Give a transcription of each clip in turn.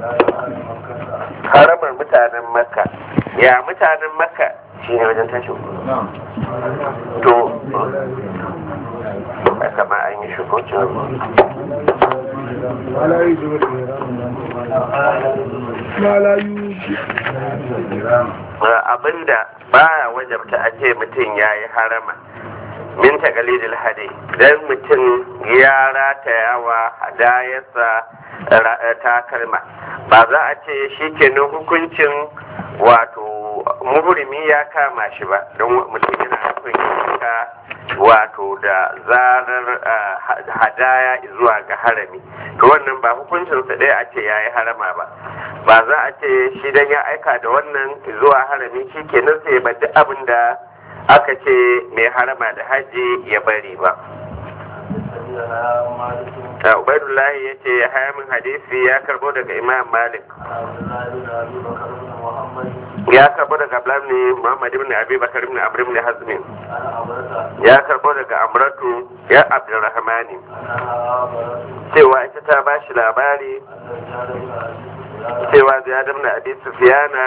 haramar mutanen makka ya mutanen makka shi ne wajen tashin to kama an yi shigo abinda baya wajabta a ce mutum ya yi harama min takalidil hadi dan mutum ya rataya wa hadayarsa takalma ba za a ce shi kenan hukuncin wato muhurimi ya kama shi ba don mutum yana nufin yanka wato da zarar hadaya zuwa ga harami to wannan ba hukuncinsa ɗaya a ce ya yi harama ba ba za a ce shi dan ya aika da wannan zuwa harami shi kenan sai ba duk abin da aka ce mai harama da haji ya bari ba Ubaidullahi ya ce ya haya min hadisi ya karbo daga Imam Malik. Ya karbo daga Abdullahi Muhammad ibn Abi Bakar ibn Amr ibn Hazm. Ya karbo daga Amratu ya Abdurrahmani. Cewa ita ta ba shi labari cewa Ziyad ibn Abi Sufyana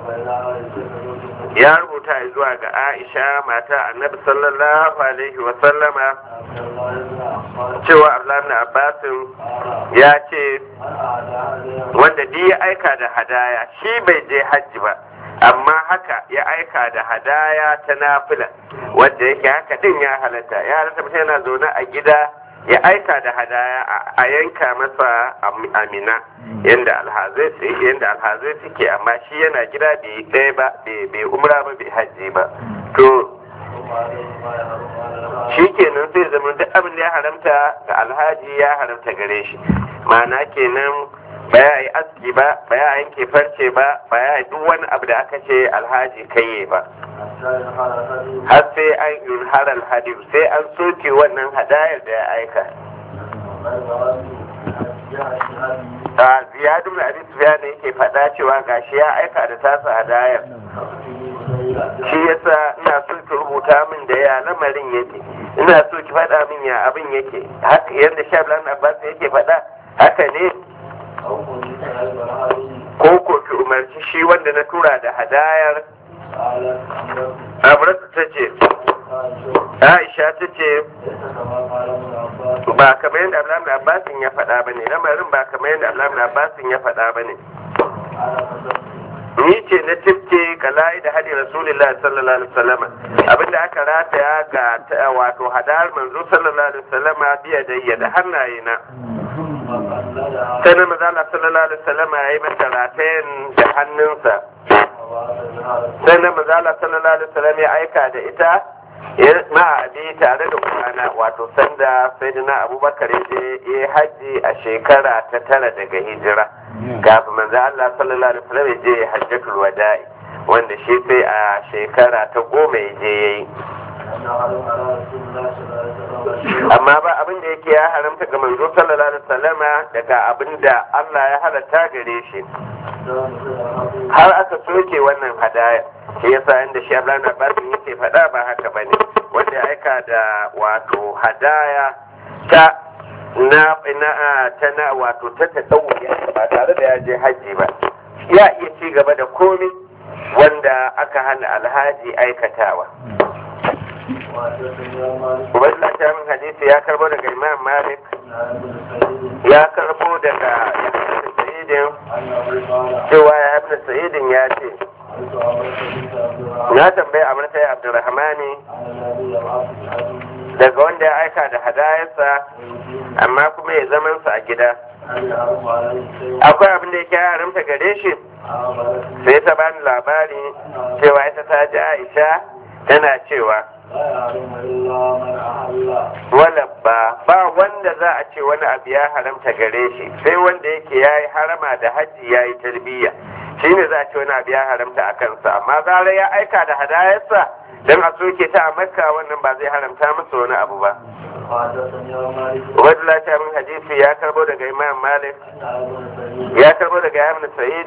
ya rubuta zuwa ga Aisha mata Annabi sallallahu alaihi wa sallama cewa Abdullahi Abbasin ya ce wanda duk ya aika da hadaya shi bai je hajji ba amma haka ya aika da hadaya ta nafila wanda yake haka din ya halatta ya halatta mutum yana zaune a gida ya aika da hadaya a yanka masa amina yadda alhazai yadda alhazai suke amma shi yana gida bai ɗaya ba bai umra ba bai hajji ba to shi kenan sai zama duk abin da ya haramta ga alhaji ya haramta gare shi ma'ana kenan ba ya yi aski ba ba ya yanke farce ba ba ya yi duk wani abu da aka ce alhaji kaiye ba har sai an yunhar alhadi sai an soke wannan hadayar da ya aika a ziyadu da abin sufiya ne yake faɗa cewa gashi ya aika da tasa hadayar shi yasa ina so ki rubuta min da ya lamarin yake ina so ki faɗa min ya abin yake haka yadda shablan abbas yake faɗa haka ne ko ko ki umarci shi wanda na tura da hadayar amurka ta ce aisha ta ce ba kamar yadda abdullahi abbasin ya faɗa ba ne lamarin ba kamar yadda abdullahi abbasin ya faɗa ba ne ni ce na tifke kala'i da hadi rasulullah sallallahu alaihi wasallam abinda aka rataya ga wato hadar manzo sallallahu alaihi wasallam biya da da hannaye na sai na maza Allah sallallahu alaihi wasallam ya yi mata ratayen da hannunsa sai na maza Allah sallallahu alaihi wasallam ya aika da ita ma abi tare da kwana wato sanda sai na abubakar ya je ya haji a shekara ta tara daga hijira kafin manzo Allah sallallahu alaihi wasallam ya je hajjatul wada'i wanda shi sai a shekara ta goma ya je yayi amma ba abin da yake ya haramta ga manzo sallallahu alaihi wasallama daga abin da Allah ya halatta gare shi har aka soke wannan hadaya shi yasa inda shi Abdullahi Abbas yake faɗa ba haka bane wanda ya aika da wato hadaya ta na na ta na wato ta tadawuya ba tare da ya je haji ba ya iya ci gaba da komai wanda aka hana alhaji aikatawa Ubaidullah ta min hadisi ya karbo daga Imam Malik ya karbo daga Yahya Sa'idin cewa ya Ibn Sa'idin ya ce na tambayi Amurta ya Abdurrahmani daga wanda ya aika da hadayarsa amma kuma ya zamansa a gida akwai abin da yake haramta gare shi sai ta bani labari cewa ita ta ji Aisha tana cewa wala ba ba wanda za a ce wani abu ya haramta gare shi sai wanda yake ya yi harama da hajji ya yi tarbiyya shi ne za a ce wani abu ya haramta a kansa amma zara ya aika da hadayarsa don a soke ta a makka wannan ba zai haramta masa wani abu ba Ubaidullah ta min hadisi ya karbo daga Imam Malik ya karbo daga Ibn Sa'id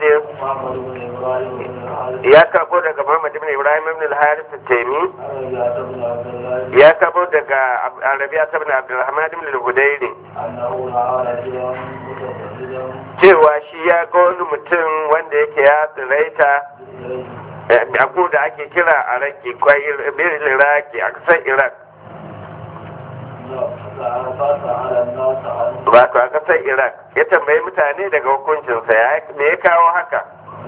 ya karbo daga Muhammad ibn Ibrahim ibn al-Harith al-Taymi ya karbo daga Arabiya ibn Abdurrahman ibn al-Hudayri cewa shi ya ga wani mutum wanda yake ya tsiraita abu da ake kira a raki kwai birin iraki a kasar iraq wato a kasar iraq ya tambayi mutane daga hukuncinsa ya me ya kawo haka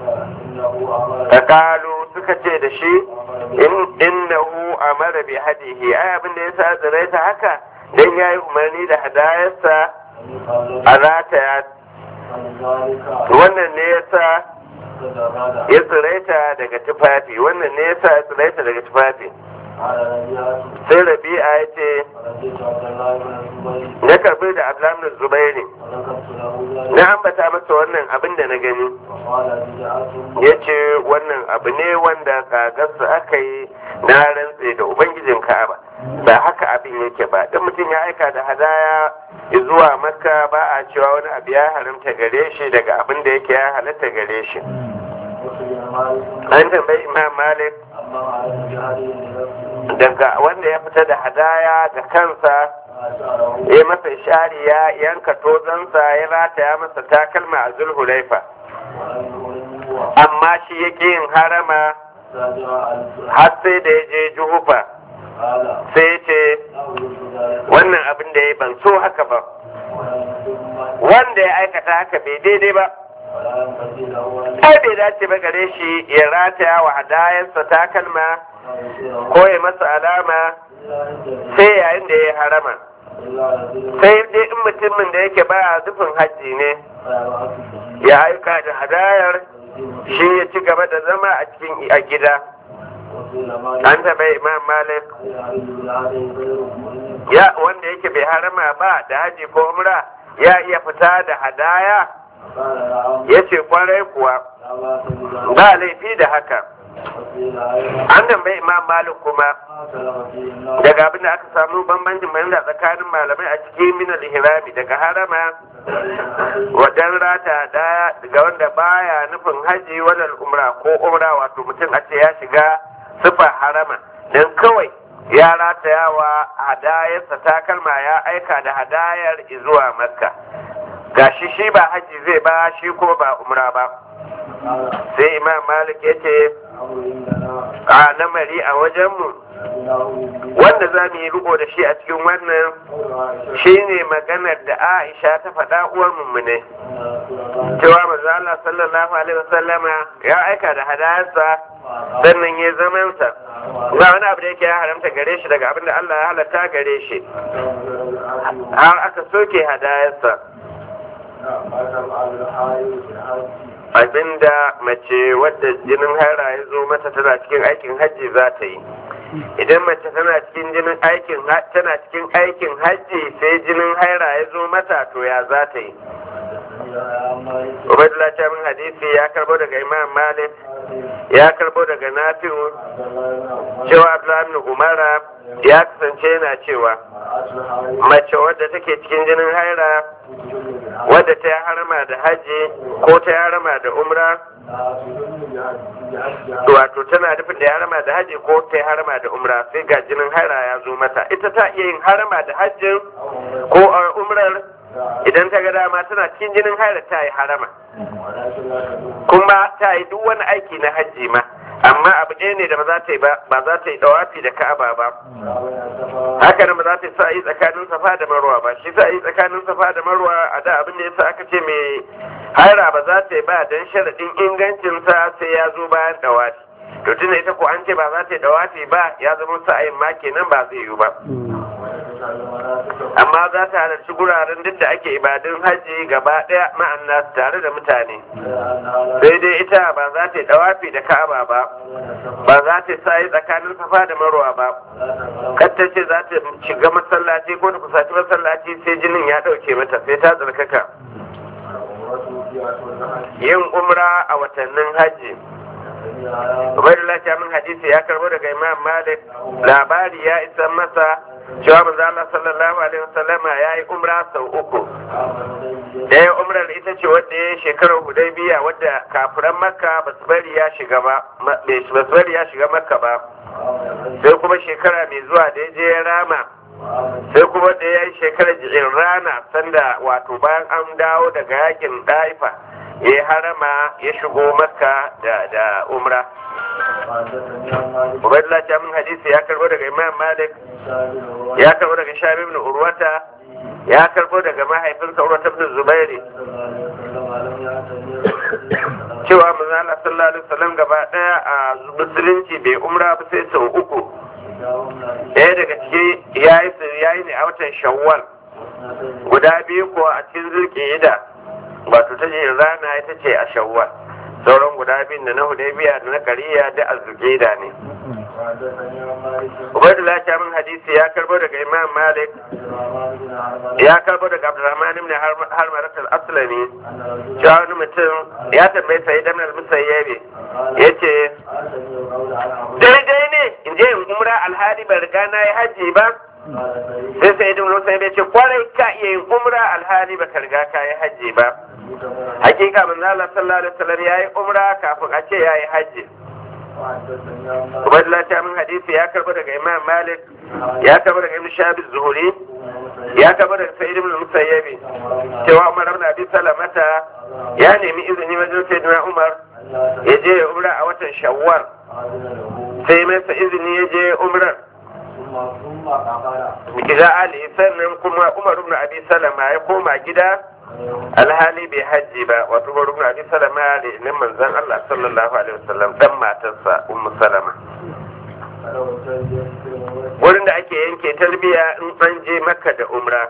kalu suka ce da shi innahu amara bi hadihi ai abin da yasa tsiraita haka dan yayi umarni da hadayarsa a rataya wannan ne yasa ya tsiraita daga tufafi wannan ne yasa ya tsiraita daga tufafi sai rabi'a ya ce na karbi da ablamin zubairi na ambata masa wannan abin da na gani ya ce wannan abu ne wanda kagarsa aka yi na rantse da ubangijin ka'aba ba haka abin yake ba dan mutum ya aika da hadaya zuwa makka ba a cewa wani abu ya haramta gare shi daga abin da yake ya halatta gare shi an tambayi imam malik daga wanda ya fita da hadaya ga kansa ya masa shari ya yanka tozansa ya rataya masa takalma a zulhulaifa amma shi yake yin harama har sai da ya je juhufa sai ce wannan abin da ya ban so haka ba wanda ya aikata haka bai daidai ba ai bai dace ba gare shi ya rataya wa hadayarsa takalma ko ya masa alama sai yayin da ya harama sai dai in mutumin da yake ba zufin hajji ne ya aika da hadayar shi ya ci gaba da zama a cikin a gida an taɓa imam malik ya wanda yake bai harama ba da haji ko umra ya iya fita da hadaya ya ce kwarai kuwa ba laifi da haka an tambayi imam malik kuma daga abin da aka samu bambancin bayan da tsakanin malamai a cikin minal ihrami daga harama wajen rata daya daga wanda baya nufin haji wadal umra ko umra wato mutum a ce ya shiga sifa harama don kawai ya ratayawa hadayarsa takalma ya aika da hadayar zuwa makka gashi shi ba haji zai ba shi ko ba umra ba sai imam malik ya ce a namari a wajenmu wanda za mu yi riko da shi a cikin wannan shi ne maganar da aisha ta faɗa uwar ne cewa maza Allah sallallahu alaihi wasallama ya aika da hadayarsa sannan ya zamansa ba wani abu da yake ya haramta gare shi daga abin da Allah ya halatta gare shi har aka soke hadayarsa abinda mace wadda jinin haira ya zo mata tana cikin aikin hajji za ta yi idan mace tana cikin jinin aikin tana cikin aikin hajji sai jinin haira ya zo mata to ya za ta yi Ubaidullah ta min hadisi ya karbo daga Imam Malik ya karbo daga Nafi'u cewa Abdullahi ibn Umara ya kasance yana cewa mace wadda take cikin jinin haira wadda ta yi harama da haji ko ta yi harama da umra wato tana nufin da ya harama da haji ko ta yi harama da umra sai ga jinin haira ya zo mata ita ta iya yin harama da hajjin ko umrar idan ta ga dama tana cikin jinin haira ta yi harama kuma ta yi duk wani aiki na hajji ma amma abu ɗaya ne da ba za ta yi ba ba za ta yi dawafi da ka'aba ba haka nan ba za ta yi sa'ayi tsakanin safa da marwa ba shi sa'ayi tsakanin safa da marwa a da abin da yasa aka ce mai haira ba za ta yi ba dan sharaɗin ingancinsa sai ya zo bayan dawafi to tunda ita ko an ce ba za ta yi dawafi ba ya zama sa'ayin ma kenan ba zai yiwu ba amma za ta halarci guraren duk da ake ibadun hajji gaba ɗaya ma'ana tare da mutane sai dai ita ba za ta yi dawafi da ka'aba ba ba za ta sayi tsakanin safa da marwa ba ta ce za ta shiga masallaci ko ta kusaci masallaci sai jinin ya ɗauke mata sai ta tsarkaka yin umra a watannin hajji Ubaidullah ta min hadisi ya karbo daga Imam Malik labari ya isa masa cewa manzo Allah sallallahu alaihi wasallam ya yi umra sau uku ɗaya umrar ita ce wadda ya shekarar hudaybiya wadda kafiran makka ba su bari ya shiga ba ba su bari ya shiga makka ba sai kuma shekara mai zuwa da ya je ya rama sai kuma da ya yi shekarar jirin rana sanda wato bayan an dawo daga yakin daifa ya yi harama ya shigo makka da umra Ubaidullah ta min hadisi ya karbo daga Imam Malik ya karbo daga Shabi ibn Urwata ya karbo daga mahaifinsa Urwata ibn Zubairi cewa manzo Allah sallallahu alaihi wasallam gaba daya a musulunci bai umra ba sai sau uku ɗaya daga ciki yayi yayi ne a watan Shawwal guda biyu ko a cikin zulqa'ida wato ta rana ita ce a Shawwal sauran guda biyun da na hudaybiya da na kariya da azzuqida ne Ubaidullah ta min hadisi ya karbo daga Imam Malik ya karbo daga Abdurrahman ibn Harmarat al-Aslami cewa wani mutum ya tambaye sai dan al-Musayyabi yace daidai ne in je in umra alhali ban riga na yi haji ba sai sai ibn Musayyabi ya ce kwarai ka iya yin umra alhali ba ka riga ka yi haji ba hakika manzo Allah sallallahu alaihi wasallam yayi umra kafin a ce yayi haji Ubaidullah ta min hadisi ya karbo daga Imam Malik ya karbo daga Ibn Shahab Zuhuri ya karbo daga Sa'id ibn Musayyib cewa Umar ibn Abi Salamata ya nemi izini wajen Sayyidina Umar ya je ya umra a watan Shawwal sai masa izini ya je umrar Gida Ali sannan kuma Umar ibn Abi Salama ya koma gida alhali bai hajji ba wato bari ibn abi salama ne ne manzon Allah sallallahu alaihi wasallam dan matarsa ummu salama wurin da ake yanke talbiya in an je makka da umra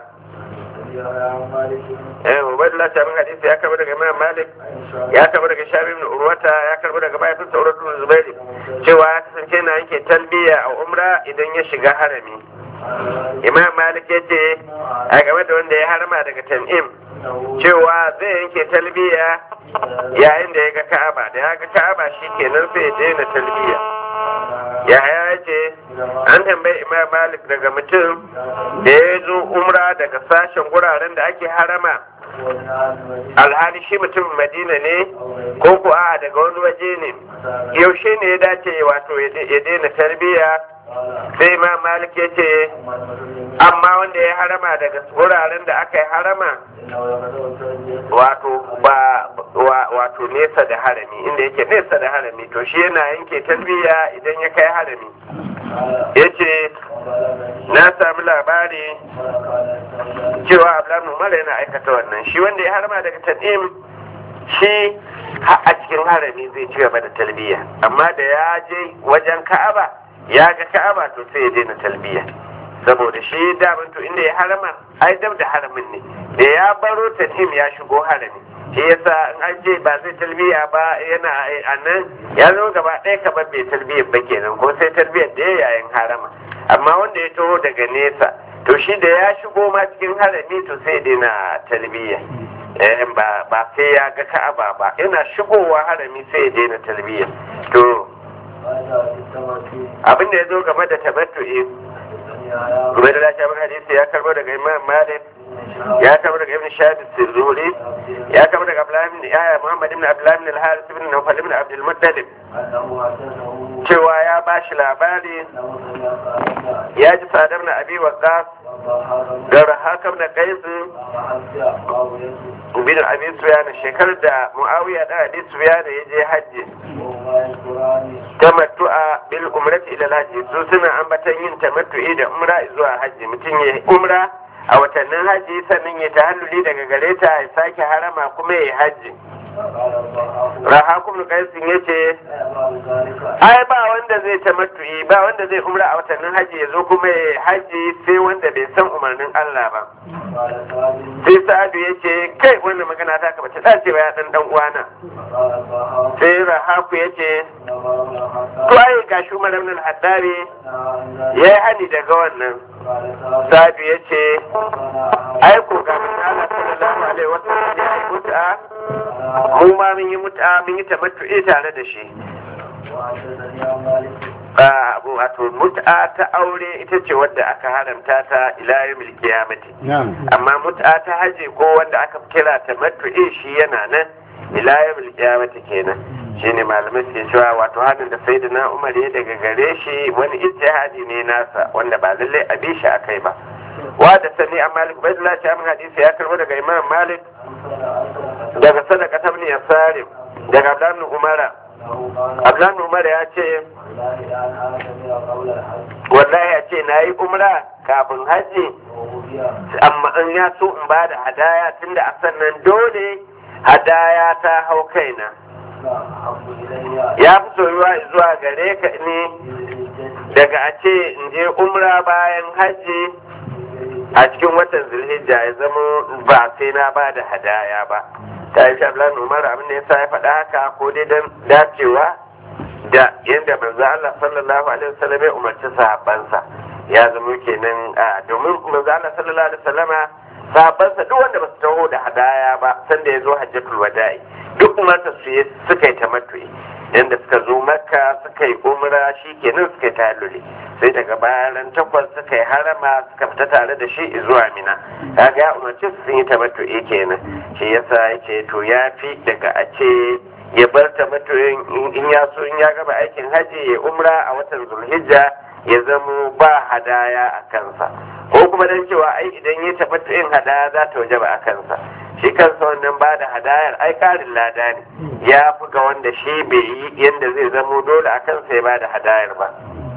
eh ubaydullah ta min hadisi ya karbo daga imam malik ya karbo daga shabi ibn urwata ya karbo daga bayan sa urwatu ibn zubairi cewa ya kasance na yanke talbiya a umra idan ya shiga harami imam malik ya ce a game da wanda ya harama daga tan'im cewa zai yanke talbiya yayin da ya ga ka'aba da ya ga ka'aba shi kenan sai ya daina talbiya ya ya ce an tambayi imam malik daga mutum da ya zo umra daga sashen guraren da ake harama alhali shi mutum madina ne ko ko a daga wani waje ne yaushe ne ya dace wato ya daina talbiya sai ma malik ya ce amma wanda ya harama daga wuraren da aka yi harama wato ba wato nesa da harami inda yake nesa da harami to shi yana yanke talbiya idan ya kai harami ya ce na sami labari cewa abdullahi umar yana aikata wannan shi wanda ya harama daga tadim shi a cikin harami zai ci gaba da talbiya amma da ya je wajen ka'aba ya ga ka'aba to sai ya daina talbiya saboda shi daman to inda ya harama ai dab da haramin ne da ya baro tatim ya shigo harami shi yasa in an je ba zai talbiya ba yana a nan ya zo gaba ɗaya kamar bai talbiyar ba kenan ko sai talbiyar da ya yayin harama amma wanda ya taho daga nesa to shi da ya shigo ma cikin harami to sai ya daina talbiya ba sai ya ga ka'aba ba yana shigowa harami sai ya daina talbiya to abin da ya zo game da tabattu'i kuma da lafiya hadisi ya karbo daga imam malik ya karbo daga ibn shahid az-zuhri ya karbo daga abdullah ibn yaya muhammad ibn abdullah ibn al-harith ibn nawfal ibn abd al-muttalib cewa ya bashi labari ya ji sadar na abi waqas da rahakam na qais bin abi sufyan shekarar da muawiya da abi sufyan ya je hajji tamattu'a bil umrati ila al-hajji su suna ambatan yin tamattu'i da umra zuwa hajji mutum ya umra a watannin hajji sannan ya tahalluli daga gare ta ya sake harama kuma ya hajji rahakun kaisin ya ce ai ba wanda zai tamattu'i ba wanda zai umra a watannin hajji ya zo kuma ya hajji sai wanda bai san umarnin Allah ba sai sa'adu ya ce kai wannan magana ta ka bata dace ba ya dan dan uwana sai rahaku ya ce to ai ga shi Umar ibn al-Haddari yayi hani daga wannan Sa'adu ya ce ai ko ga Allah sallallahu alaihi wasallam ya yi mut'a mu ma mun yi mut'a mun yi tamattu'i tare da shi wato mut'a ta aure ita ce wadda aka haramta ta ila yawmil qiyamati amma mut'a ta haji ko wanda aka kira ta matu'i shi yana nan ila yawmil qiyamati kenan shine malamai suke cewa wato hadin da sai na umar ya daga gare shi wani ijtihadi ne nasa wanda ba lallai a bi shi akai ba wa da sani a malik bai da lafiya min hadisi ya karbo daga imam malik daga sadaka ta ibn yasarim daga abdan umara abdan umara ya ce wallahi ya ce na yi umra kafin hajji amma in ya so in ba da hadaya tunda a sannan dole hadaya ta hau kaina ya fi soyuwa zuwa gare ka ne daga a ce in je umra bayan hajji a cikin watan zulhijja ya zama ba sai na ba da hadaya ba ta yi shablan umar abin da ya sa ya faɗa haka ko dai don dacewa da yadda manzo Allah sallallahu alaihi wasallam ya umarci sahabbansa ya zama kenan a domin manzo Allah sallallahu alaihi wasallama sahabbansa duk wanda ba su taho da hadaya ba sanda ya zo hajjatul wada'i duk umarta su suka yi tamattu'i yanda suka zo makka suka yi umra shi kenan suka yi tahalluli sai daga bayan takwas suka yi harama suka fita tare da shi zuwa mina kaga ya umarci su sun yi tamattu'i kenan shi yasa yake to ya fi daga a ce ya bar tamattu'in in ya so in ya gaba aikin haji ya umra a watan zulhijja ya zamo ba hadaya a kansa ko kuma dan cewa ai idan ya tamattu'in hadaya za ta wajaba a kansa shi kansa wannan ba da hadayar ai karin lada ne ya fi ga wanda shi bai yi yadda zai zamo dole a kansa ya ba da hadayar ba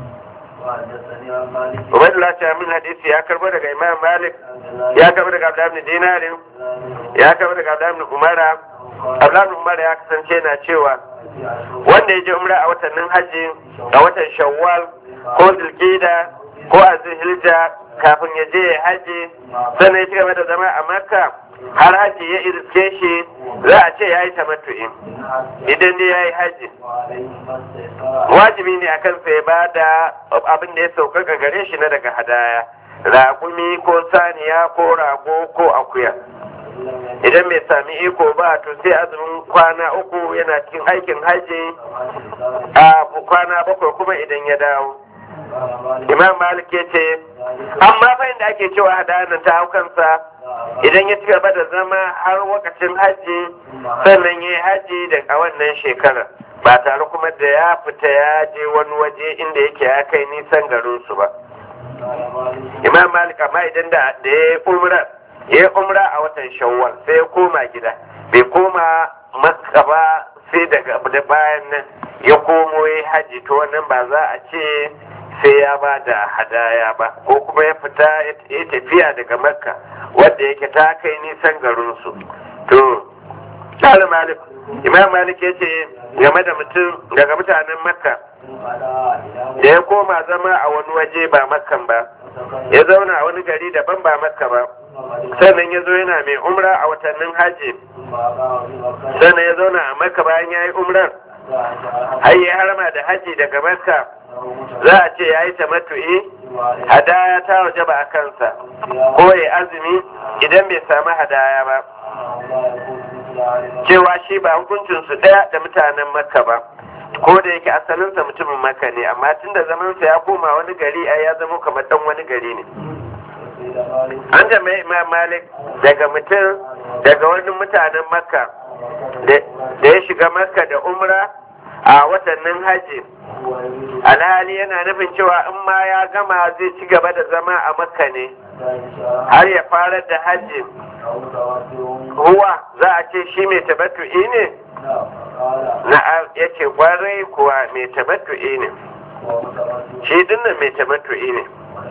Ubaidullah ce min hadisi ya karbo daga Imam Malik ya karbo daga Abdullah ibn Dinarin ya karbo daga Abdullah ibn Umara Abdullah ibn Umara ya kasance na cewa wanda ya je umra a watannin haji a watan Shawwal ko Zulqa'da ko a Zulhijja kafin ya je haji sannan ya ci gaba da zama a Makka har haji ya irske shi za a ce ya yi tamattu'i idan dai ya yi haji wajibi ne a kansa ya ba da abin da ya sauƙaƙa gare shi na daga hadaya raƙumi ko saniya ko rago ko akuya idan bai sami iko ba to sai azumin kwana uku yana cikin aikin haji a kwana bakwai kuma idan ya dawo imam malik ya ce amma fa inda ake cewa hadaya nan ta hau kansa idan ya ci gaba da zama har wakacin hajji sannan ya yi hajji da a wannan shekarar ba tare kuma da ya fita ya je wani waje inda yake ya kai nisan garinsu ba imam malik amma idan da ya yi umra ya yi umra a watan shawwal sai ya koma gida bai koma makka ba sai daga da bayan nan ya komo ya yi hajji to wannan ba za a ce sai ya ba da hadaya ba ko kuma ya fita ya tafiya daga makka wadda yake ta kai nisan garinsu to tsari malik imam malik ya ce game da mutum daga mutanen makka da ya koma zama a wani waje ba makkan ba ya zauna a wani gari daban ba makka ba sannan ya zo yana mai umra a watannin hajji sannan ya zauna a makka bayan ya yi umrar har ya harama da hajji daga makka za a ce ya yi tamattu'i hadaya ta waje ba a kansa ko ya azumi idan bai sami hadaya ba cewa shi ba hukuncinsu ɗaya da mutanen makka ba ko da yake asalinsa mutumin makka ne amma tun da zamansa ya koma wani gari a ya zama kamar ɗan wani gari ne an jama'i imam malik daga mutum daga wani mutanen makka da ya shiga makka da umra a watannin hajji alhali yana nufin cewa in ma ya gama zai ci gaba da zama a makka ne har ya fara da hajji huwa za a ce shi mai tabattu'i ne na ya ce kwarai kuwa mai tabattu'i ne shi dinnan mai tabattu'i ne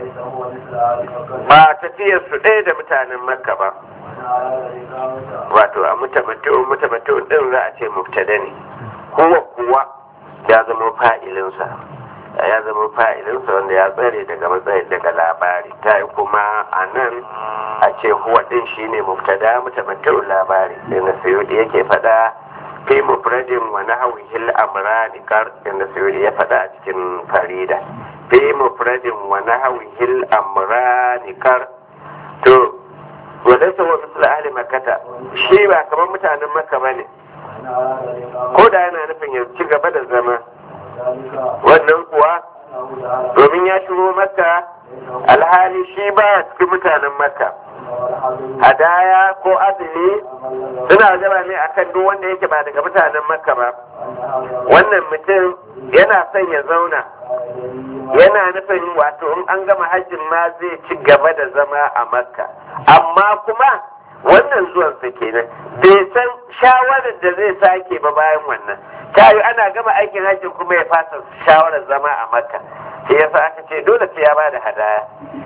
ba tafiyar su ɗaya da mutanen makka ba wato a mutabattu'un mutabattu'un ɗin za a ce mubtada ne kowa kuwa ya zama fa'ilinsa ya zama fa'ilinsa wanda ya tsare daga matsayin daga labari ta yi kuma a nan a ce huwa din shi ne mubtada mutamattu labari sai na sayudi yake faɗa fi mufradin wa nahwihil amrani kar da sayudi ya faɗa a cikin farida fi mufradin wa nahwihil amrani kar to wadansa wa misal ahli makkata shi ba kamar mutanen makka bane ko da yana nufin ya ci gaba da zama wannan kuwa domin ya shigo makka alhali shi ba cikin mutanen makka hadaya ko azumi suna wajaba ne akan duk wanda yake ba daga mutanen makka ba wannan mutum yana son ya zauna yana nufin wato in an gama hajjin ma zai ci gaba da zama a makka amma kuma wannan zuwansa kenan bai san shawarar da zai sake ba bayan wannan tayi ana gama aikin hajjin kuma ya fasa shawarar zama a makka sai yasa aka ce dole sai ya ba da hadaya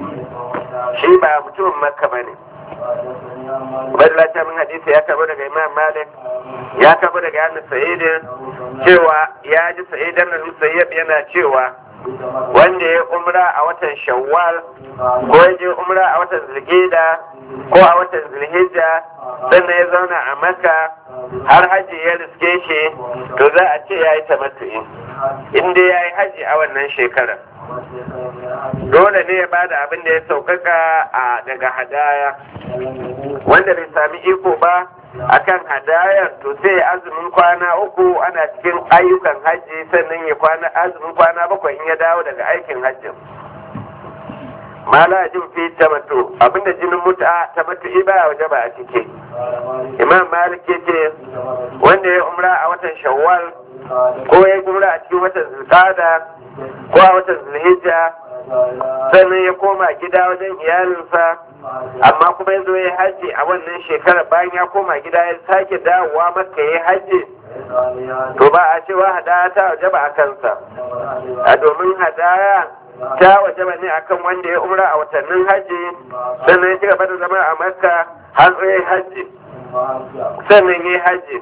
shi ba mutumin makka bane Badalata min hadisi ya karbo daga Imam Malik ya karbo daga Yana Sa'idin cewa ya ji Sa'idan da Musayyab yana cewa wanda ya umra a watan Shawwal ko ya je umra a watan Zulhijja ko a watan Zulhijja sannan ya zauna a Makka har haji ya riske shi to za a ce ya yi tamattu'i in dai ya yi haji a wannan shekarar dole ne ya bada abin da ya saukaka a daga hadaya wanda bai sami iko ba akan hadayar to sai azumin kwana uku ana cikin ayyukan hajji sannan ya kwana azumin kwana bakwai in ya dawo daga aikin hajjin mala jin fi tamattu abinda jinin muta tamattu ba waje ba a cike imam malik ce wanda ya umra a watan shawwal ko ya umra a cikin watan zulqada ko a watan zulhijja sannan ya koma gida wajen iyalinsa amma kuma ya zo ya hajji a wannan shekarar bayan ya koma gida ya sake dawowa maka ya hajji to ba a cewa hadaya ta wajaba a kansa a domin hadaya ta wajaba ne akan wanda ya umra a watannin hajji sannan ya ci gaba da zama a makka har ya hajji sannan ya hajji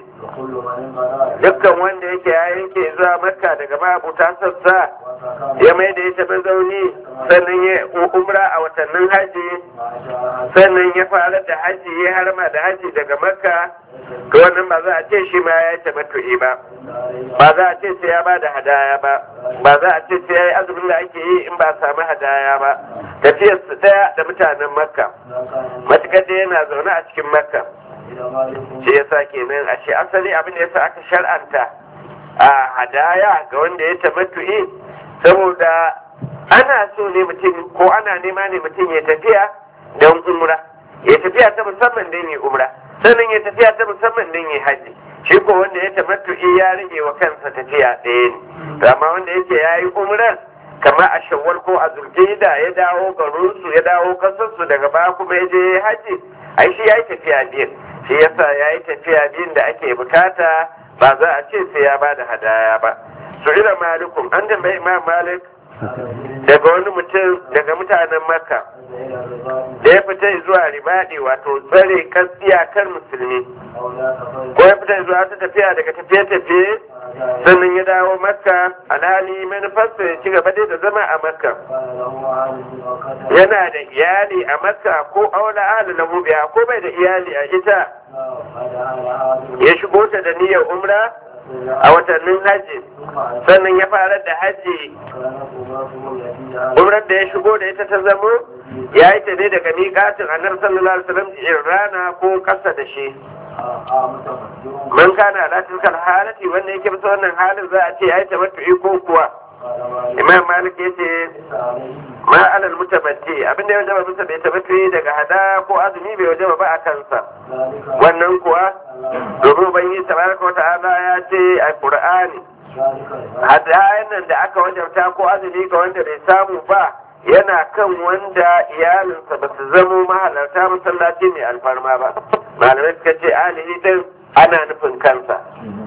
dukkan wanda yake ya yanke zuwa makka daga mabuta sassa ya mai da ya tafi zauni sannan ya umra a watannin haji sannan ya fara da haji ya harma da haji daga makka to wannan ba za a ce shi ma ya yi tamattu'i ba ba za a ce sai ya ba da hadaya ba ba za a ce sai ya yi azumin da ake yi in ba a samu hadaya ba tafiyar su daya da mutanen makka matukar da yana zaune a cikin makka shi yasa kenan a ce asali abin da yasa aka shar'anta a hadaya ga wanda ya tamattu'i saboda ana so ne mutum ko ana nema ne mutum ya tafiya don umra ya tafiya ta musamman don ya umra sannan ya tafiya ta musamman don ya haji shi ko wanda ya tamattu'i ya rage wa kansa tafiya ɗaya ne to amma wanda yake ya yi umrar kamar a shawwal ko a zulkida ya dawo garinsu ya dawo kasarsu daga baya kuma ya je haji ai shi ya yi tafiya biyu shi yasa ya yi tafiya biyun da ake bukata ba za a ce sai ya ba da hadaya ba su ila malikum an tambayi imam malik daga wani mutum daga mutanen makka da ya fita zuwa ribadi wato tsare kan iyakar musulmi ko ya fita zuwa ta tafiya daga tafiye-tafiye sannan ya dawo makka alhali manufarsa ya ci gaba dai da zama a makka yana da iyali a makka ko aula ahli lahu biya ko bai da iyali a ita ya shigo ta da niyyar umra a watannin hajji sannan ya fara da hajji umrar da ya shigo da ita ta zamo ya yi ta ne daga miƙatin annar sallallahu alaihi wasallam in rana ko ƙasa da shi man kana ala tilkal halati wanda yake bisa wannan halin za a ce ya yi tamattu'i ko kuwa imam malik ya ce ma alal mutabatti abinda ya wajaba bisa bai tamattu'i daga hada ko azumi bai wajaba ba a kansa wannan kuwa domin ubangiji tabaraka wata'ala ya ce a qur'ani hadayen nan da aka wajabta ko azumi ga wanda bai samu ba yana kan wanda iyalinsa ba su zamo mahalarta masallaci mai alfarma ba malamai suka ce alihi din ana nufin kansa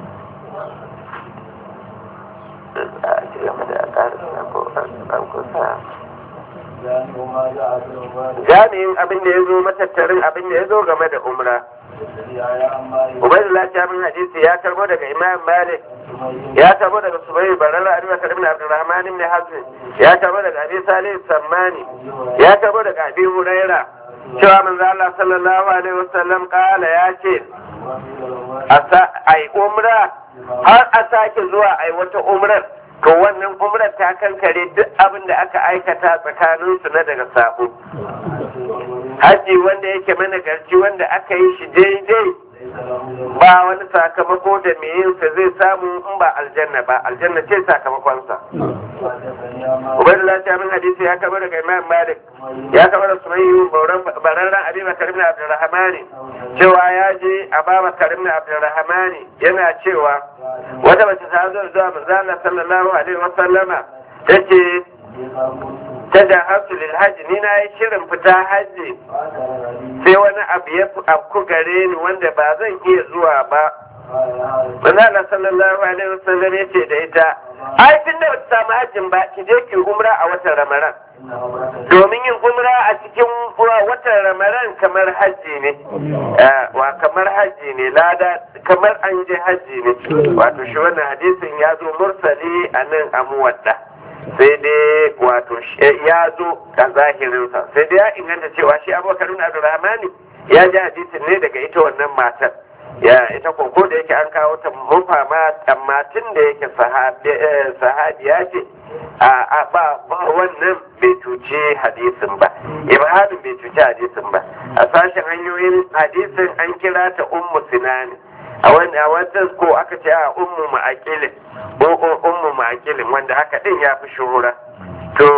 jami'in abin da ya zo matattarin abin da ya zo game da umra Ubaidullah Jabir hadisi ya karbo daga Imam Malik ya karbo daga Subayy Barara Abi Bakar ibn Abdurrahman ibn Hazm ya karbo daga Abi Salih Sammani ya karbo daga Abi Huraira cewa manzo Allah sallallahu alaihi wasallam kala ya ce ai umra har a sake zuwa ai wata umrar to wannan umrar ta kankare duk abin da aka aikata tsakaninsu na daga sabo haji wanda yake mana garci wanda aka yi shi daidai ba wani sakamako da mai yin sa zai samu in ba aljanna ba aljanna ce sakamakonsa Ubaidullah ta min hadisi ya kama daga Imam Malik ya kama da Sumayyu bararran Abi Bakar ibn Abdurrahman cewa ya je Aba Bakar ibn Abdurrahman yana cewa wata mace ta zo zuwa manzo Allah sallallahu alaihi wa sallama tace ta da hasu lil hajji ni na yi shirin fita hajji sai wani abu ya afku gare ni wanda ba zan iya zuwa ba manzo Allah sallallahu alaihi wa sallam ya ce da ita ai tun da bata samu hajjin ba ki je ki umra a watan ramadan domin yin umra a cikin watan ramadan kamar hajji ne wa kamar hajji ne lada kamar an je hajji ne wato shi wannan hadisin ya zo mursali a nan a muwadda sai dai wato ya zo a zahirinsa sai dai ya inganta cewa shi abubakar bin abdurrahmani ya ji hadisin ne daga ita wannan matar ya ita koko da yake an kawo ta mufama amma tun da yake sahabiya ce a ba wannan bai cuci hadisin ba ibhadin bai cuci hadisin ba a sashen hanyoyin hadisin an kira ta ummu sinani a wani a wannan ko aka ce a ummu ma'akilin ko ummu ma'akilin wanda haka din ya fi shuhura to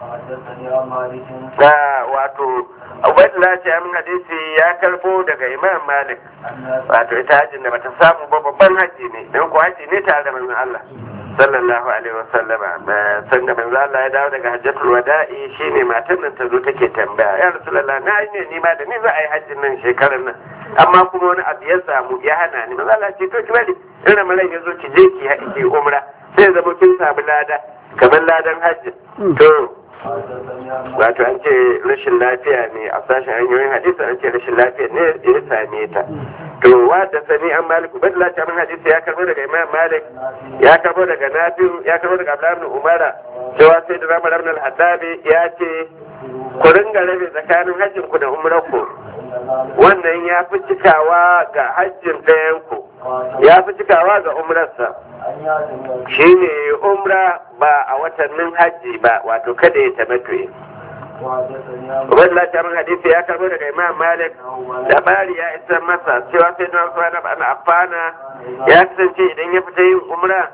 wato Ubaidullah ce amin hadisi ya karbo daga Imam Malik wato ita hajjin da bata samu ba babban haji ne don ko haji ne tare da manzon Allah sallallahu alaihi wa sallama san da manzon Allah ya dawo daga hajjatul wada'i shine matan nan ta zo take tambaya ya rasulullah na yi ne ni ma da ni za a yi hajjin nan shekarar nan amma kuma wani abu ya samu ya hana ni manzon Allah ce to ki bari in ramalan ya zo ki je ki ki umra sai zama kin samu lada kamar ladan hajji to wato an ce rashin lafiya ne a sashen hanyoyin hadisi an ce rashin lafiya ne ya same ta to wa da sani an maliku bai lati min hadisi ya karbo daga imam malik ya karbo daga nafi'u ya karbo daga abdullahi ibn umara cewa sai da ramar ibn al-haddabi ya ce ku ringa rabe tsakanin hajjin ku da umrar ku wannan ya fi cikawa ga hajjin ɗayan ku ya fi cikawa ga umrarsa shi ne umra ba a watannin hajji ba wato kada ya tamattuye Ubaidullah ta min hadisi ya karbo daga Imam Malik labari ya isa masa cewa sai na Usman ibn Affana ya kasance idan ya fita yin umra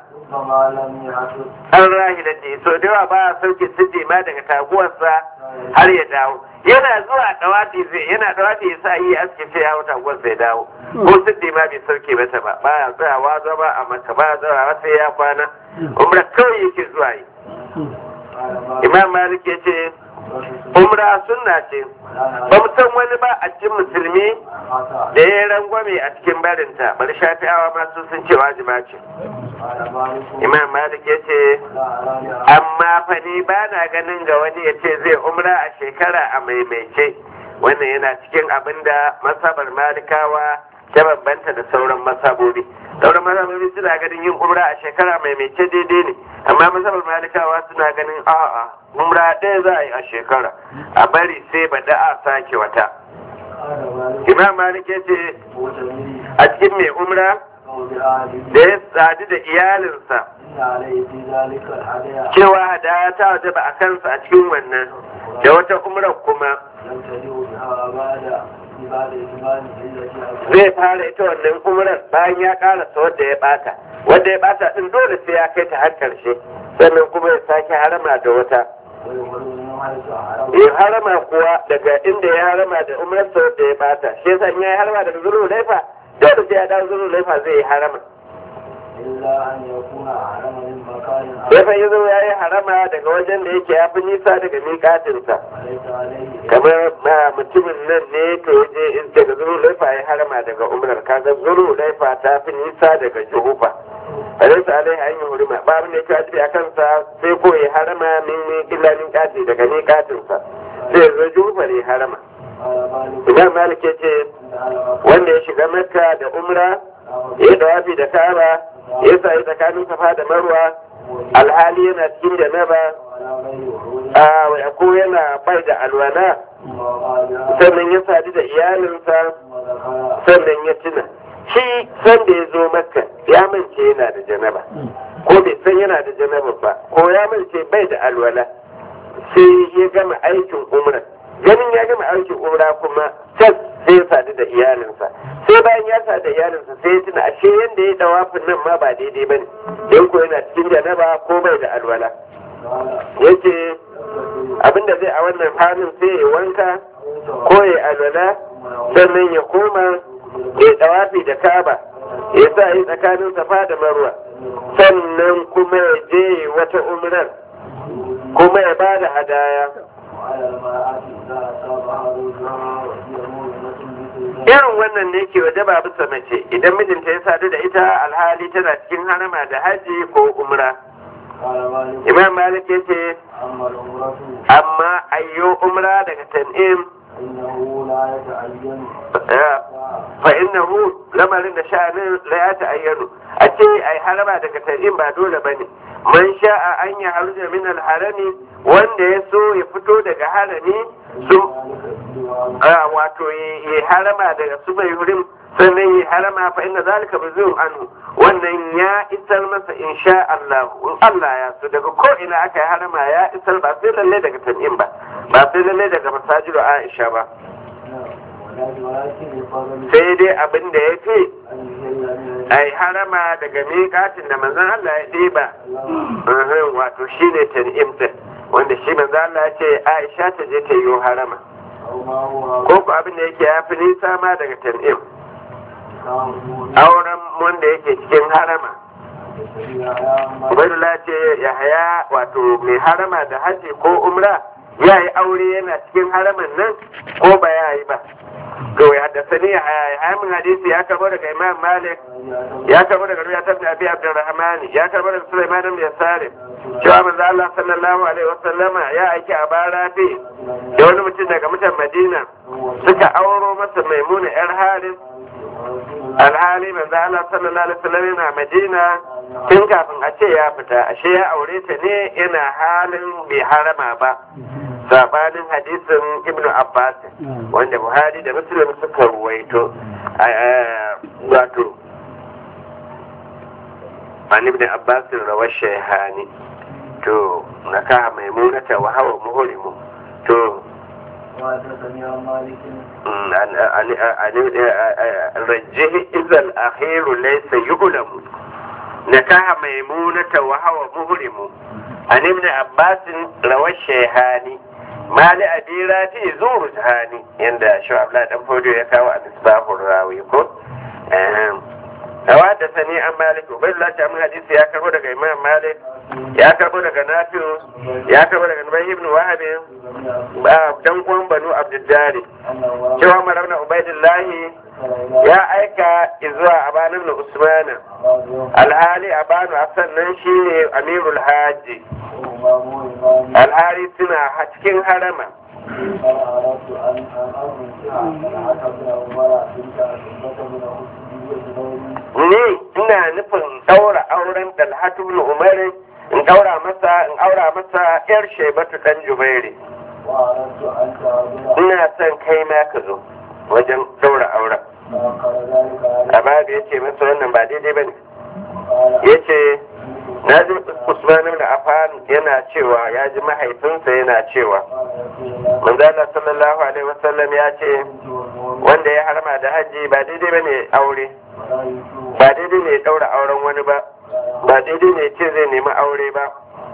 an rahila ce so da yawa ba a sauke sirri ma daga taguwarsa har ya dawo yana zuwa dawati zai yana dawati ya sa yi aske sai ya wuta gwan sai dawo ko sirri ma bai sauke mata ba ba ya tsayawa zama a maka ba ya tsayawa sai ya kwana umra kawai yake zuwa yi imam malik ya ce umra sunna ce ba mu san wani ba a cikin musulmi da ya rangwame a cikin barinta bari shafi'awa ma sun sun ce wajiba ce imam malik ya ce amma fa ni ba na ganin ga wani ya ce zai umra a shekara a maimaice wannan yana cikin abin da masabar malikawa ta bambanta da sauran masabobi sauran masabobi suna ganin yin umra a shekara maimaice daidai ne amma masabar malikawa suna ganin a'a umra ɗaya za a yi a shekara a bari sai ba da a sake wata imam malik ya ce a cikin mai umra da ya sadu da iyalinsa cewa hadaya ta waje ba a kansa a cikin wannan da wata umrar kuma zai fara ita wannan umrar bayan ya karasa wadda ya bata wadda ya bata din dole sai ya kai ta har karshe sannan kuma ya sake harama da wata ya harama kuwa daga inda ya harama da umrarsa wadda ya bata shi yasa in ya harama daga zuru laifa dole sai ya dawo zuru laifa zai yi harama ya fa yazo ya yi harama daga wajen da yake ya fi nisa daga miƙatinsa kamar ma mutumin nan ne to je daga zuru laifa ya harama daga umrar kaga zuru laifa ta fi nisa daga juhufa alaysa alaihi an yi hurima ba abin da yake wajibi a kansa sai ko ya harama min ne illa min kati daga miƙatinsa sai ya zo juhufa ne harama imam malik ya ce wanda ya shiga makka da umra ya dawafi da kaba ya sayi tsakanin safa da marwa alhali yana cikin janaba a ko yana bai da alwala sannan ya sadu da iyalinsa sannan ya tuna shi san da ya zo makka ya mance yana da janaba ko bai san yana da janaba ba ko ya mance bai da alwala sai ya gama aikin umra ganin ya gama aikin umra kuma can sai ya sadu da iyalinsa sai bayan ya sadu da iyalinsa sai ya tuna ashe yanda ya dawafin nan ma ba daidai bane don ko yana cikin janaba ko bai da alwala yace abinda zai a wannan halin sai ya wanka ko ya alwala sannan ya koma ya dawafi da kaba ya sa yi tsakanin safa da marwa sannan kuma ya je wata umrar kuma ya ba da hadaya irin wannan ne ke waje ba bisa mace idan mijinta ya sadu da ita alhali tana cikin harama da haji ko umra imam malik ya ce amma ayyo umra daga tan'im fa innahu lamarin da sha'anin la ya ta'ayyanu a ce ai harama daga tan'im ba dole bane man sha'a an ya haruja min al-harami wanda ya so ya fito daga harami su wato ya harama daga su bai hurim sannan ya harama fa inna zalika bizum anhu wannan ya isar masa insha Allah in Allah ya so daga ko ina aka yi harama ya isar ba sai lalle daga tan'im ba ba sai lalle daga masajidu Aisha ba sai dai abin da ya fi ai harama daga miƙatin da manzon Allah ya ɗiba wato shine tan'im din wanda shi manzon Allah ya ce Aisha ta je ta yi harama ko ku abin da yake ya fi nisa ma daga tan'im auren wanda yake cikin harama Ubaidullah ce ya haya wato mai harama da haji ko umra ya yi aure yana cikin haraman nan ko ba ya yi ba to ya haddasa ni ya haya min hadisi ya karbo daga imam malik ya karbo daga ruya tafi abi abdurrahman ya karbo daga sulaiman bin yasarim cewa manzo Allah sallallahu alaihi wasallama ya aiki a barafi da wani mutum daga mutan madina suka auro masa maimuna yar haris alhali manzo Allah sallallahu alaihi wasallam yana Madina tun kafin a ce ya fita ashe ya aure ta ne yana halin bai harama ba sabanin hadisin Ibn Abbas wanda Buhari da Muslim suka ruwaito wato an ibn Abbas rawar shayhani to nakaha maimunata wa hawa muhrimu to رجه إذا الأخير ليس يعلم نكاح ميمونة وهو مهرم عن ابن عباس روى الشيخاني ما لأبي راتي زور جهاني عند شو عبد الله دنفوجو يكاو عن إصباح الراوي كو حدثني عن مالك وبين الله تعمل حديث يا كربو daga Imam Malik ya karbo daga Nafi'u ya karbo daga Nabi ibn Wahab dan uwan Banu Abdullahi cewa Maravna Ubaidillahi ya aika zuwa Aban ibn Usman alhali Abanu Hassan nan shine Amirul Hajji alhali suna cikin harama ni ina nufin ɗaura auren dalhatu ibn umar in ɗaura masa in aura masa yar shebatu dan jubairi ina son kai ma ka zo wajen ɗaura auren amma da yace masa wannan ba daidai bane yace na ji usman ibn affan yana cewa ya ji mahaifinsa yana cewa manzala sallallahu alaihi wasallam ya ce wanda ya harma da haji ba daidai bane aure ba daidai ne ya daura auren wani ba ba daidai ne ce zai nemi aure ba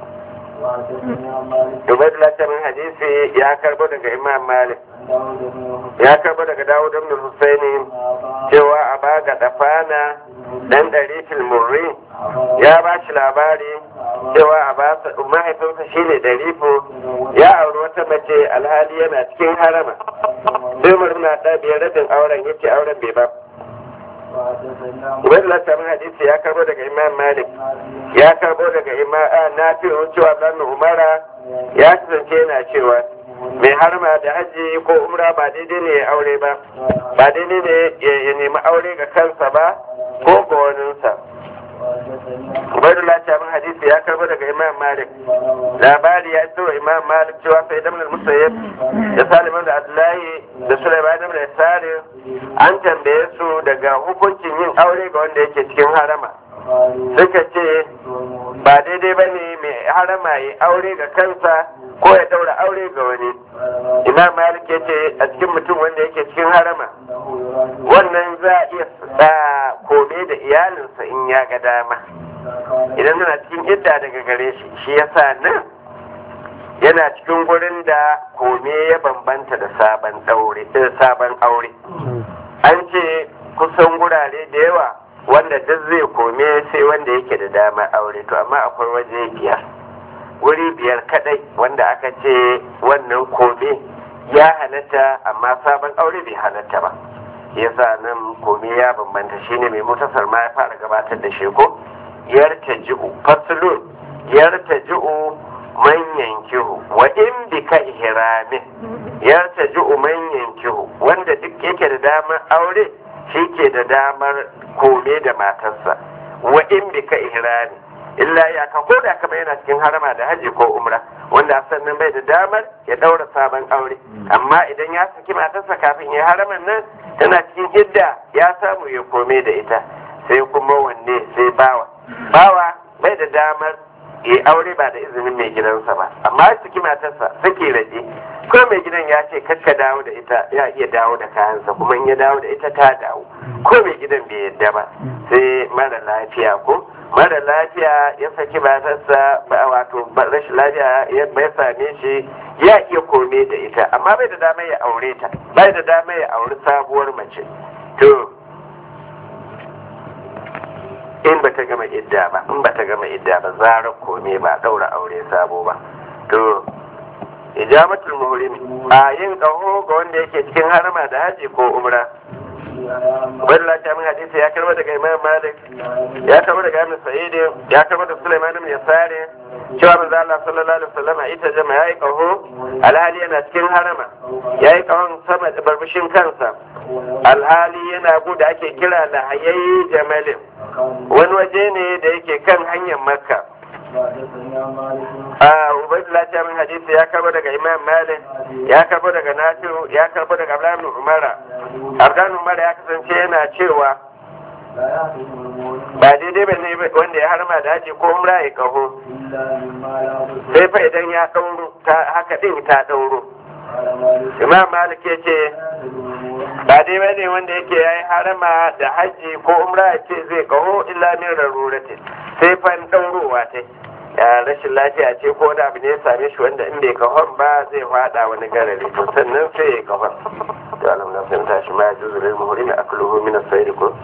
Dubai da hadisi ya karbo daga Imam Malik ya karbo daga Dawud ibn Husaini cewa a baga dafana dan ɗari murri ya ba shi labari cewa a ba mahaifinsa shine ɗarifo ya auri wata mace alhali yana cikin harama sai murna ɗa biyar rabin auren yace auren bai ba Wani lantarki hadisi ya karbo daga Imam Malik, ya karbo daga Imam Nafi cewa ɗan Umara ya kasance yana cewa mai harma da haji ko umra ba daidai ne ya aure ba, ba daidai ne ya nemi aure ga kansa ba ko ga waninsa. Ubaidullah Shamin hadisi ya karbo daga Imam Malik. Labari ya iso Imam Malik cewa sai damar Musayyib da Salim da Abdullahi da Sulaiman da Salim an tambaye su daga hukuncin yin aure ga wanda yake cikin harama. Suka ce ba daidai ba ne mai harama ya aure ga kansa ko ya daura aure ga wani imam malik ya ce a cikin mutum wanda yake cikin harama wannan za a iya sa kome da iyalinsa in ya ga dama idan tana cikin idda daga gare shi shi yasa nan yana cikin gurin da kome ya bambanta da sabon daure sabon aure an ce kusan gurare da yawa wanda duk zai kome sai wanda yake da dama aure to amma akwai waje biyar wuri biyar kadai wanda aka ce wannan kome ya halatta amma sabon aure bai halatta ba yasa nan kome ya bambanta shine mai mutasar ma ya fara gabatar da shi ko yarta ji'u faslun yarta ji'u man yankihu wa in bika ihramin yarta ji'u man yankihu wanda duk yake da damar aure shi ke da damar kome da matarsa wa in bika ihrami illa ya ka ko da kama yana cikin harama da haji ko umra wanda sannan bai da damar ya daura sabon aure amma idan ya saki matarsa kafin ya haraman nan tana cikin idda ya samu ya kome da ita sai kuma wanne sai bawa bawa bai da damar ya aure ba da izinin mai gidansa ba amma ya saki matarsa sake rage ko mai gidan ya ce kakka dawo da ita ya iya dawo da kayansa kuma in ya dawo da ita ta dawo ko mai gidan bai yadda ba sai mara lafiya ko mara lafiya ya saki matarsa ba wato rashin lafiya ya bai same shi ya iya kome da ita amma bai da damar ya aure ta bai da damar ya auri sabuwar mace to in ba ta gama idda ba in ba ta gama idda ba zarar kome ba daura aure sabo ba to ijamatul muhrimi a yin kaho ga wanda yake cikin harama da haji ko umra Ubaidullah ta min hadisi ya karba daga Imam Malik ya karba daga Ibn Sa'id ya karba daga Sulaiman ibn Yasari cewa manzo Allah sallallahu alaihi wasallam ita jama yayi kaho alhali yana cikin harama yayi kahon sama da barbishin kansa alhali yana guda ake kira lahayayi jamalin wani waje ne da yake kan hanyar makka a ubaidullah ta min hadisi ya karbo daga imam malik ya karbo daga nasiru ya karbo daga abdullahi umara abdullahi umara ya kasance yana cewa ba daidai ba ne wanda ya harma da haji ko umra ya kaho sai fa idan ya ɗauro haka ɗin ta ɗauro imam malik ya ce ba dai ba ne wanda yake ya yi harama da hajji ko umra ya ce zai kaho illa min raruratin sai fan ɗaurowa ta rashin lafiya ce ko da abu ne ya same shi wanda in bai kahon ba zai fada wani garari to sannan sai ya kahon to alhamdulillah sai tashi ma ya juzu lil muhrin akluhu min as-sayr ko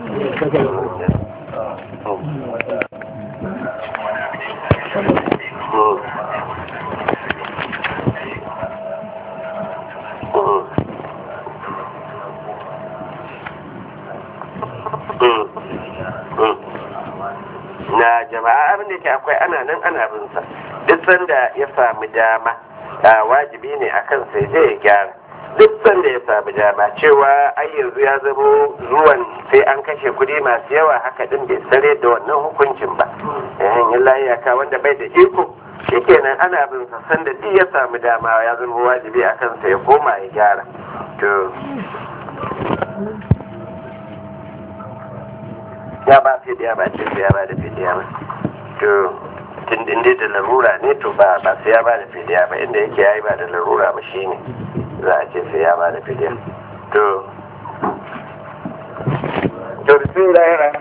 na jama'a abin da ke akwai ana nan ana bin sa duk sanda ya sami dama wajibi ne a kan sai zai ya gyara duk sanda ya sami dama cewa ai yanzu ya zamo zuwan sai an kashe kuɗi masu yawa haka din bai sare da wannan hukuncin ba yayin yin layaka wanda bai da iko shikenan ana bin sa sanda duk ya sami dama ya zama wajibi a kansa ya koma ya gyara to ya ba fidiya ba ce sai ya ba da fidiya ba to tun inda da larura ne to ba ba sai ya ba da fidiya ba inda yake yayi ba da larura ba shine za a ce sai ya ba da fidiya to to bismillahir